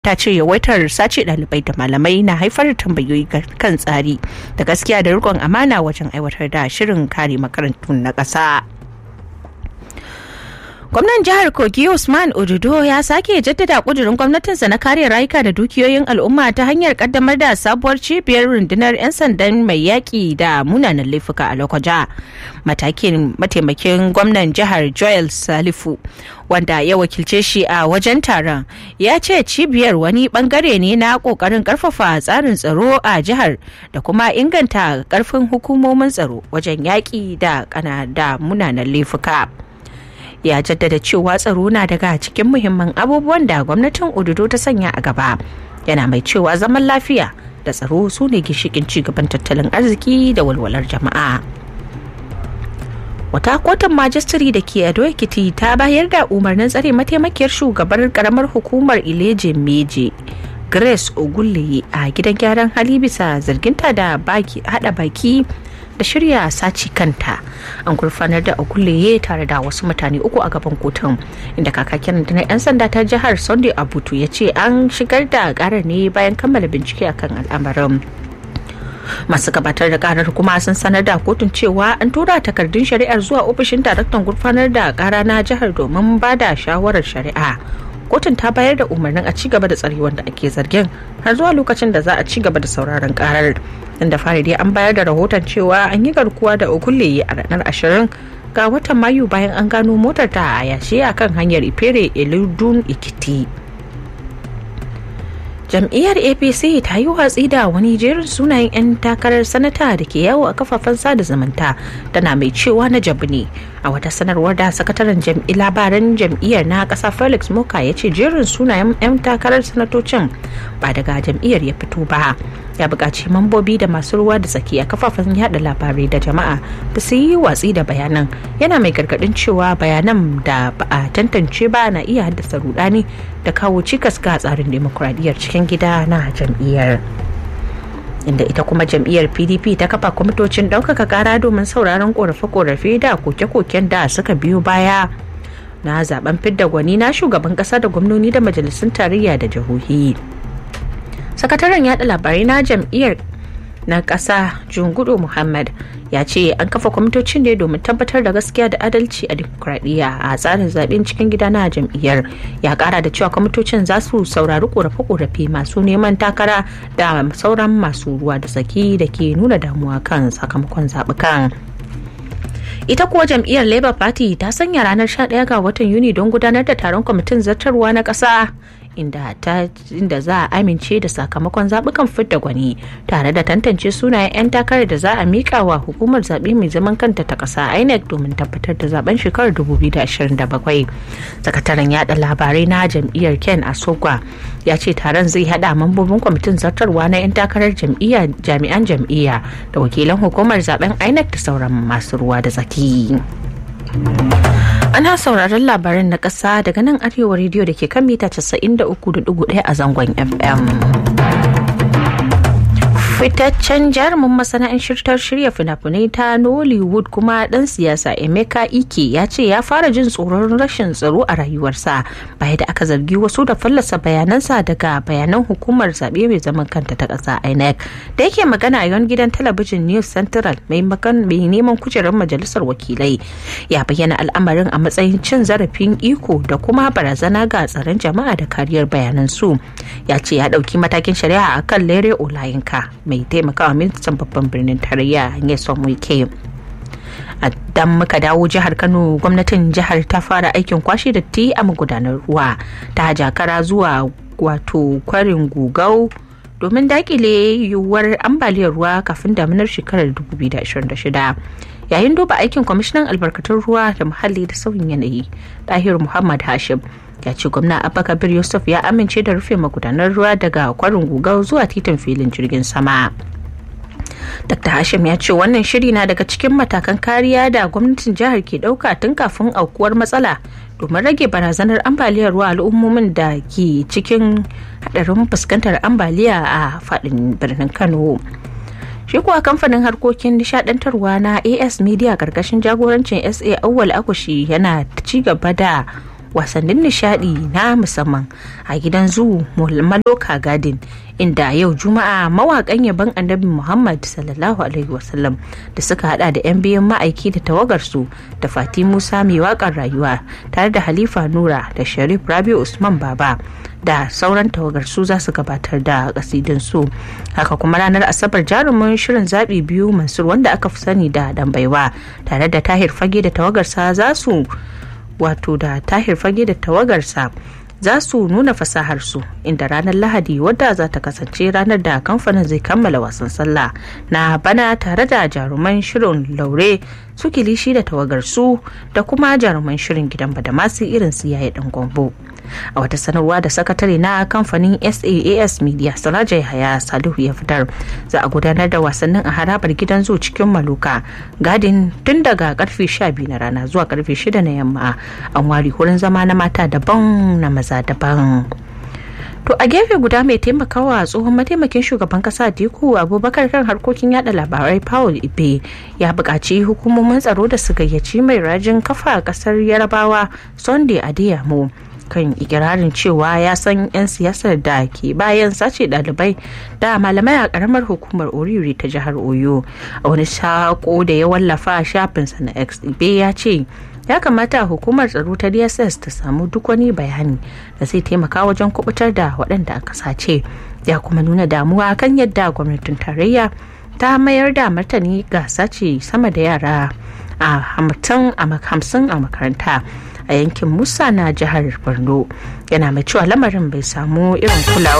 ta ce yawaitar sace ɗalibai da malamai na haifar da tambayoyi kan tsari da gaskiya da rikon amana wajen aiwatar da shirin kare makarantun na ƙasa. Gwamnan jihar Kogi Usman Odudo ya sake jaddada kudurin gwamnatinsa na kare rayuka da dukiyoyin al'umma ta hanyar kaddamar da sabuwar cibiyar rundunar 'yan sandan mai yaƙi da munanan laifuka a Lokoja. Matakin mataimakin gwamnan jihar Joel Salifu wanda ya wakilce shi a wajen taron ya ce cibiyar wani bangare ne na kokarin karfafa tsarin tsaro a jihar da kuma inganta karfin hukumomin tsaro wajen yaƙi da kana da munanan laifuka. ya jaddada cewa tsaro na daga cikin muhimman abubuwan da gwamnatin ududo ta sanya a gaba yana mai cewa zaman lafiya da tsaro su ne gishikin cigaban tattalin arziki da walwalar jama'a wata kotun majistare da ke ado ekiti ta bayar da umarnin tsare mataimakiyar shugabar karamar hukumar ileje meje grace ogulle a gidan gyaran hali bisa zarginta da hada baki da shirya saci kanta an gurfanar da ogulleye tare da wasu mutane uku a gaban kotun inda kakakin na 'yan sanda ta jihar sunday abutu ya ce an shigar da karar ne bayan kammala bincike akan al'amarin masu gabatar da karar kuma sun sanar da kotun cewa an tura takardun shari'ar zuwa ofishin daraktan gurfanar da kara na jihar domin ba da shawarar shari'a kotun ta bayar da umarnin a ci gaba da tsare wanda ake zargin har zuwa lokacin da za a ci gaba da sauraron karar inda fari dai an bayar da rahoton cewa an yi garkuwa da okulle a ranar ashirin ga watan mayu bayan an gano motar ta a yashe a kan hanyar ifere eludun ikiti jam'iyyar apc ta yi watsi da wani jerin sunayen 'yan takarar sanata da ke yawo a kafafen sada zumunta tana mai cewa na jabu ne a wata sanarwar da sakataren labaran jam'iyyar na kasa felix moka ya ce jerin sunayen 'yan takarar sanatocin ba daga jam'iyyar ya fito ba ya buƙaci mambobi da masu ruwa da tsaki a kafafen yada labarai da jama'a da su yi watsi da bayanan yana mai gargaɗin cewa bayanan da ba a tantance ba na iya haddasa rudani da kawo cikas ga tsarin demokuraɗiyyar cikin gida na jam'iyyar inda ita kuma jam'iyyar pdp ta kafa kwamitocin ɗaukaka ƙara domin sauraron ƙorafe-ƙorafe da koke-koken da suka biyo baya na zaben fidda gwani na shugaban ƙasa da gwamnoni da majalisun tarayya da jihohi sakataren yada labarai na jam'iyyar na ƙasa jungudu muhammad ya ce an kafa kwamitocin ne domin tabbatar da gaskiya da adalci a dimokuraɗiyya a tsarin zaben cikin gida na jam'iyyar ya ƙara da cewa kwamitocin za su saurari ƙorafe-ƙorafe masu neman takara da sauran masu ruwa da tsaki da ke nuna damuwa kan sakamakon zaɓukan. ita kuwa jam'iyyar labour party ta sanya ranar 11 ga watan yuni don gudanar da taron kwamitin zartarwa na ƙasa inda ta inda za a amince da sakamakon zaɓukan fidda gwani tare da tantance sunayen 'yan takarar da za a miƙa wa hukumar zaɓe mai zaman kanta ta ƙasa inec domin tabbatar da zaben shekarar 2027 sakataren yada labarai na jam'iyyar ken asogwa ya ce taron zai hada mambobin kwamitin zartarwa na 'yan takarar jami'an jam'iyya da wakilan hukumar zaben inec da sauran masu ruwa da tsaki. Ana sauraron labaran na ƙasa daga nan arewa rediyo da ke kan mita 93.1 a zangon FM. fitaccen jarumin masana'antar shirya fina-finai ta nollywood kuma dan siyasa emeka ike ya ce ya fara jin tsoron rashin tsaro a rayuwarsa bayan da aka zargi wasu da fallasa bayanansa daga bayanan hukumar zaɓe mai zaman kanta ta ƙasa inec da yake magana a yawan gidan talabijin news central mai neman kujerar majalisar wakilai ya bayyana al'amarin a matsayin cin zarafin iko da kuma barazana ga tsaron jama'a da kariyar bayanan su ya ce ya ɗauki matakin shari'a akan lere olayinka mai taimakawa ministan babban birnin tarayya Nyesom Wike. dan muka dawo jihar kano gwamnatin jihar ta fara aikin kwashe datti a magudanar ruwa ta jakara zuwa wato kwarin gugau domin dakile yiwuwar ambaliyar ruwa kafin daminar shekarar 2026 yayin duba aikin kwamishinan albarkatun ruwa da muhalli da sauyin yanayi tahir muhammad hashim ya ce gwamna abba kabir yusuf ya amince da rufe magudanar ruwa daga kwarin gugau zuwa titin filin jirgin sama dr hashim ya ce wannan shiri na daga cikin matakan kariya da gwamnatin jihar ke dauka tun kafin aukuwar matsala domin rage barazanar ambaliyar ruwa al'ummomin da ke cikin hadarin fuskantar ambaliya a fadin birnin kano shi kuwa kamfanin harkokin nishadantarwa na as media karkashin jagorancin sa awwal akushi yana ci gaba da wasannin nishadi na musamman a gidan zoo maloka garden inda yau juma'a mawakan yaban annabi muhammad sallallahu alaihi wasallam da suka hada da 'yan biyan ma'aiki da tawagarsu da fati musa mai wakar rayuwa tare da halifa nura da sharif rabi usman baba da sauran tawagar su za su gabatar da kasidin su haka kuma ranar asabar jarumin shirin zaɓi biyu mansur wanda aka fi sani da dambaiwa tare da tahir fage da tawagarsa za su wato da tahir fage da tawagarsa za su nuna fasaharsu inda ranar lahadi wadda za ta kasance ranar da kamfanin zai kammala wasan sallah na bana tare da jaruman shirin laure su kilishi da tawagarsu da kuma jaruman shirin gidan badamasi irin su yayi dan gombo a wata sanarwa da sakatare na kamfanin saas media saraja yahaya salihu ya fitar za a gudanar da wasannin a harabar gidan zoo cikin maluka gadin tun daga karfe 12 na rana zuwa karfe 6 na yamma an ware wurin zama na mata daban na maza daban To a gefe guda mai taimakawa tsohon mataimakin shugaban kasa Diku Abubakar kan harkokin yada labarai Paul Ibe ya buƙaci hukumomin tsaro da su gayyaci mai rajin kafa ƙasar Yarabawa Sunday Adeyemo kan ikirarin cewa ya san 'yan siyasar da ke bayan sace ɗalibai da malamai a ƙaramar hukumar Oriri ta jihar Oyo. A wani sako da ya wallafa a shafinsa na X Ibe ya ce ya kamata hukumar tsaro ta dss ta samu duk wani bayani da zai taimaka wajen kubutar da waɗanda aka sace ya kuma nuna damuwa kan yadda gwamnatin tarayya ta mayar da martani ga sace sama da yara a hamsin a makaranta a yankin musa na jihar borno yana mai cewa lamarin bai samu irin kulawa